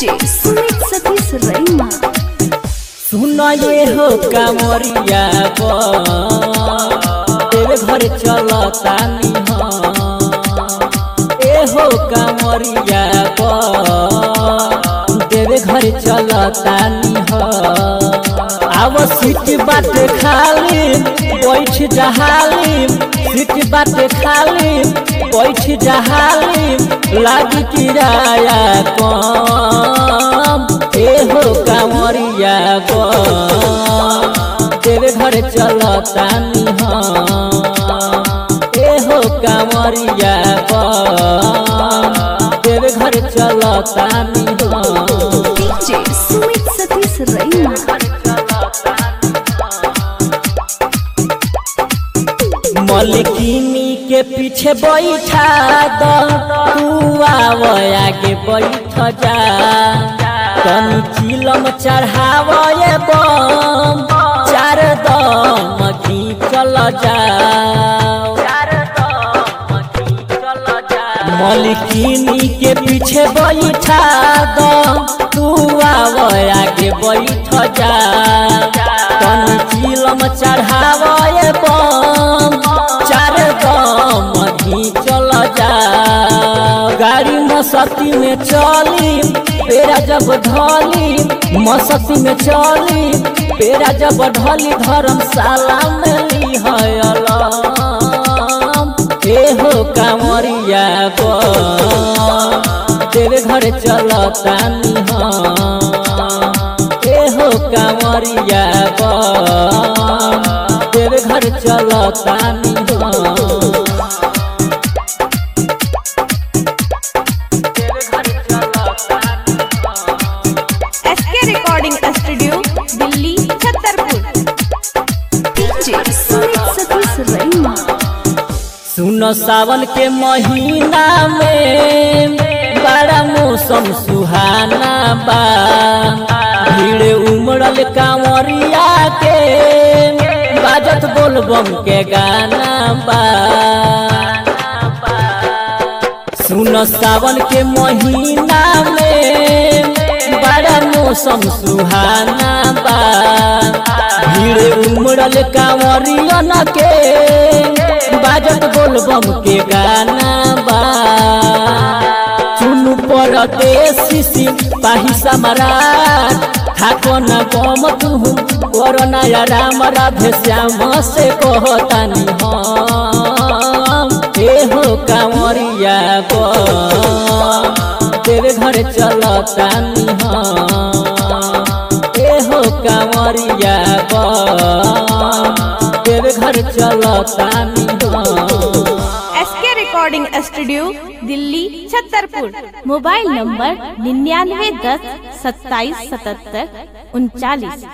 DJ Sumit Satish रैना सुन ये हो कामरिया बा तेरे घर चलता ए हो कामरिया बा तेरे घर चलता आव सीट बाट खाली बैठ जहाली सीट बाट खाली बैठ जहाली लागी किराया कम ए हो कांवरिया गो तेरे घर चलता ए हो कांवरिया गो तेरे घर चलता डीजे सुमित सतीश रैना मलकिनी के पीछे बैठा दो तू आव आगे बैठ जा तनी चिलम चढ़ाव ये बम चार दम चल जा मलकिनी के पीछे बैठा दो तू आव आगे बैठ जा तनी चिलम चढ़ाव ये बम चार दम चल जा गाड़ी मसती में चली पेरा जब ढली मसती में चली पेरा जब ढली धर्मशाला में ली ए हो कांवरिया गो तेरे घर चलता ए हो कांवरिया गो तेरे घर चलता SK recording studio Delhi Chhatarpur DJ Sumit Satish Raina सुनो सावन के महीना में बड़ा मौसम सुहाना बा भीड़ उमड़ल कांवरिया के बाजत बोलबम के गाना बा सुनो सावन के महीना में बड़ा मौसम सुहाना बा भीड़ उमड़ल कांवरियन के बाजत बोलबम के गाना बा चुनु परदेसी पाही सम्राट थाको न गम तुहु कोरोना या राम राधे श्याम से कहतानी हम ए हो कांवरिया गो तेरे घर चलता ए हो कांवरिया गो तेरे घर चलता SK recording studio Delhi Chhatarpur mobile number निन्यानवे दस सत्ताईस सतहत्तर उनचालीस